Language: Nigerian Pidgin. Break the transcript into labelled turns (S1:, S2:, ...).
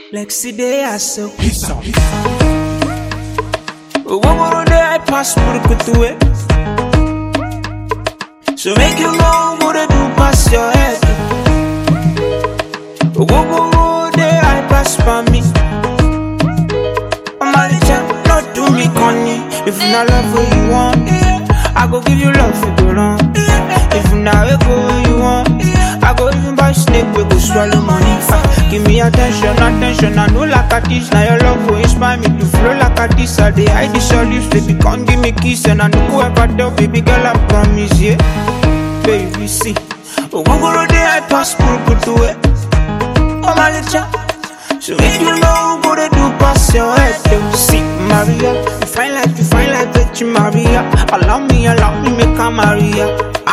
S1: Lexi day I so
S2: Peace out.
S1: Owó day I pass Murukutu way So make you know what I do pass your head Owó day I pass for me I'm a little not do me conny If you not love what you want I go give you love for the run If you not go where you want I go even buy snake we go swallow money Ah, Give me attention, attention I know like a this Now your love will inspire me to flow like a this I dey hide this all lips Baby come give me kiss And I know whoever tell baby girl I promise yeah Baby see Ogogoro day I pass Murukutu way Oh my little so if you know what to do, pass your head to see Maria. You fine like you fine like Virgin Maria. Allow me, allow me, make a Maria.